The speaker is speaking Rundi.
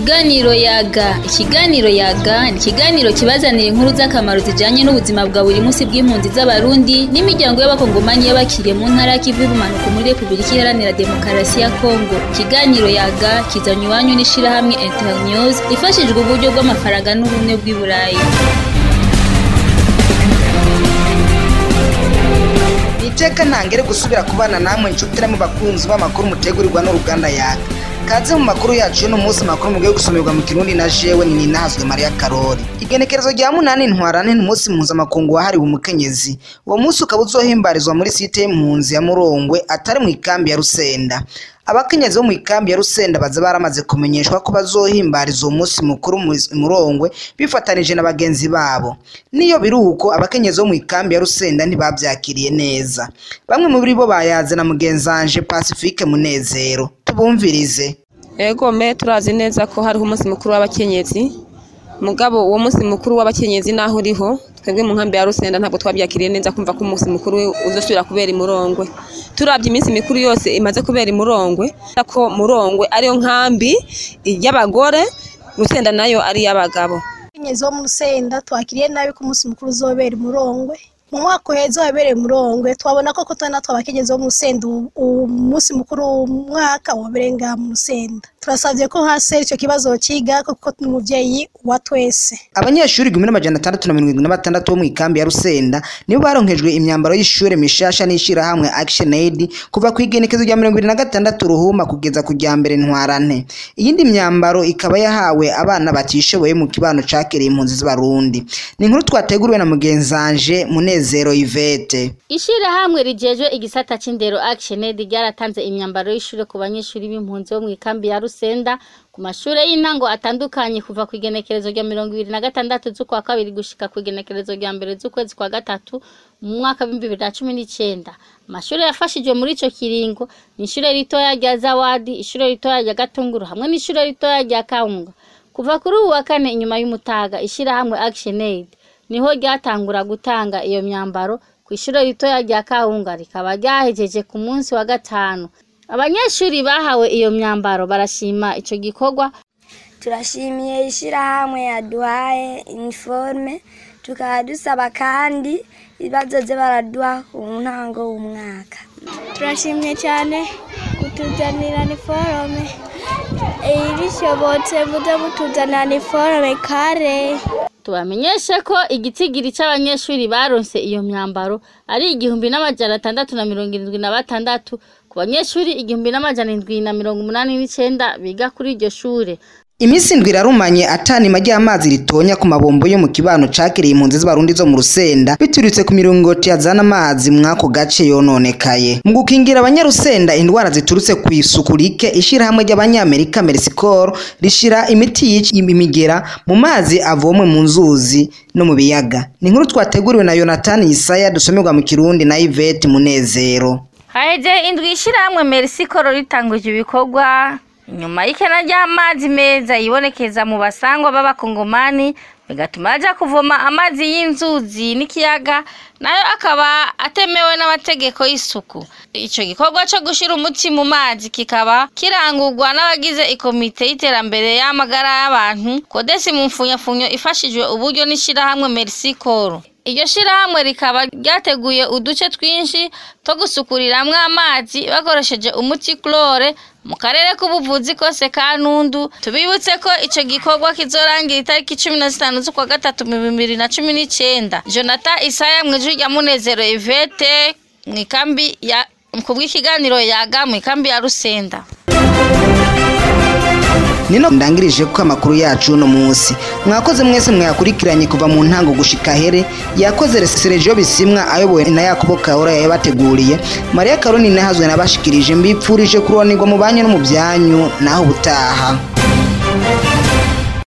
Ikiganiro yaga ikiganiro yaga ni ikiganiro kibazanira inkuru z'akamaro zijanye n'ubuzima bwa buri munsi bw'impunzi z'abarundi n'imiryango y'abakongomani y'abakiriye mu ntara y'ikivu y'ubumanuko muri repubulika iharanira demokarasi ya kongo ikiganiro yaga kizanye iwanyu n'ishirahamwe internews ifashijwe uburyo bw'amafaranga n'ubumwe bw'i burayi iteka ntangere gusubira kubana namwe inshuti namwe bakunzi b'amakuru mutegurirwa n'uruganda yaga kaze mu makuru yacu y'uno munsi makuru mugiye gusomerwa mu kirundi na jewe ni ninahazwe mariya karori igenekerezo rya munani ntwarane ni umunsi mpuzamakungu wahariwe umukenyezi uwo munsi ukaba uzohimbarizwa muri site y'impunzi ya murongwe atari mu ikambi ya rusenda abakenyezi bo mu ikambi ya rusenda baza baramaze kumenyeshwa ko bazohimbariza uwo munsi mukuru mu murongwe bifatanije na bagenzi babo niyo biri uko abakenyezi bo mu ikambi ya rusenda ntibabyakiriye neza bamwe muri bo bayaze na mugenzanje pacifique munezero tubumvirize Ego me turazi neza ko hariho umunsi mukuru w'abakenyezi mugabo uwo munsi mukuru w'abakenyezi naho uriho twebwe mu nkambi ya Rusenda ntabwo twabyakiriye neza kumva ko umunsi mukuru uzosubira kubera imurongwe turabye iminsi mikuru yose imaze kubera imurongwe ko murongwe ariyo nkambi y'abagore Rusenda nayo ari iy'abagabo abakenyezi bo mu rusenda twakiriye nabi ko umunsi mukuru uzobera imurongwe mu mwaka uheze wabereye murongwe twabona ko kotana natwe abakenyezi bo mu rusenda umunsi mukuru w'umwaka wabereye ngaha mu rusenda turasabye ko hasi icyo kibazo kiga kuko ni umubyeyi wa twese abanyeshuri igihumbi n'amajana atandatu na mirongo irindwi na batandatu bo mu ikambi ya rusenda nibo baronkejwe imyambaro y'ishuri mishasha n'ishirahamwe action aid kuva ku igenekezo rya mirongo irindwi na gatandatu ruhuma kugeza ku rya mbere ntwarante iyindi myambaro ikaba yahawe abana batishoboye mu kibano cakereye impunzi z'abarundi ni inkuru twateguriwe na mugenzanje munezero yvette Ishirahamwe rijejwe igisata c'indero Action Aid ryaratanze imyambaro y'ishure ku banyeshuri b'impunzi bo mu ikambi ya Rusenda ku mashure y'intango atandukanye kuva ku igenekerezo rya mirongo ibiri na gatandatu z'ukwa kabiri gushika ku igenekerezo rya mbere z'ukwezi kwa gatatu mu mwaka w'ibihumbi bibiri na cumi n'icenda amashure yafashijwe muri ico kiringo ni ishure ritoya rya Zawadi ishure ritoya rya Gatunguru hamwe n'ishure ritoya rya Kaunga kuva kuri ubu wa kane inyuma y'umutaga ishirahamwe Action Aid niho ryatangura gutanga iyo myambaro ku ishure ritoya rya Kahunga rikaba ryahejeje ku munsi wa gatanu abanyeshuri bahawe iyo myambaro barashima ico gikorwa turashimiye ishyirahamwe yaduhaye iniforume tukaba dusaba kandi bazoze baraduha ku ntango w'umwaka turashimye cyane kutuzanira iniforume bishobotse muze mutuzanira iniforume kare tubamenyeshe ko igitigiri c'abanyeshuri baronse iyo myambaro ari igihumbi n'amajana atandatu na mirongo irindwi na batandatu ku banyeshuri igihumbi n'amajana indwi na mirongo umunani n'icenda biga kuri iryo shure iminsi indwi irarumanye atanima ry'amazi ritonya ku mabombo yo mu kibano cakiriye impunzi z'abarundi zo mu rusenda biturutse ku miringoti yazana amazi mw'ako gace yononekaye mu gukingira abanyarusenda indwara ziturutse ku isuku rike ishirahamwe ry'abanyamerika merisicoro rishira imiti yica imigera mu mazi avomwe mu nzuzi no mu biyaga ni inkuru twateguriwe na yonatani yisaya dusomerwa mu kirundi na ivete munezero haheze indwi ishirahamwe merisicoro ritanguje ibikorwa nyuma y'ikena ry'amazi meza yibonekeza mu basangwa b'abakongomani bigatuma baja kuvoma amazi y'inzuzi n'ikiyaga nayo akaba atemewe n'amategeko y'isuku ico gikorwa co gushira umuti mu mazi kikaba kirangurwa n'abagize ikomite y'iterambere y'amagara y'abantu kodesi mu mfunyafunyo ifashijwe uburyo n'ishirahamwe merisicoro iryo shirahamwe rikaba ryateguye uduce twinshi two gusukuriramwo amazi bakoresheje umuti chlore mu karere k'ubuvuzi kose ka ntundu tubibutse ko ico gikorwa kizorangira itariki cumi na zitanu z'ukwa gatatu mu bibiri na cumi n'icenda jonathan isaya mw'ijwi rya munezero ivete mw'ikambi ya kubw'ikiganiro yaga mw'ikambi ya rusenda nino ndangirije ko amakuru yacu uno munsi mwakoze mwese mwayakurikiranye kuva mu ntango gushika here yakoze Sergio bisimwa ayobowe na Yakobo Kahora yabateguriye Maria Karoni nahazwe nabashikirije mbipfurije kuronirwa mu banyu no mu byanyu naho ubutaha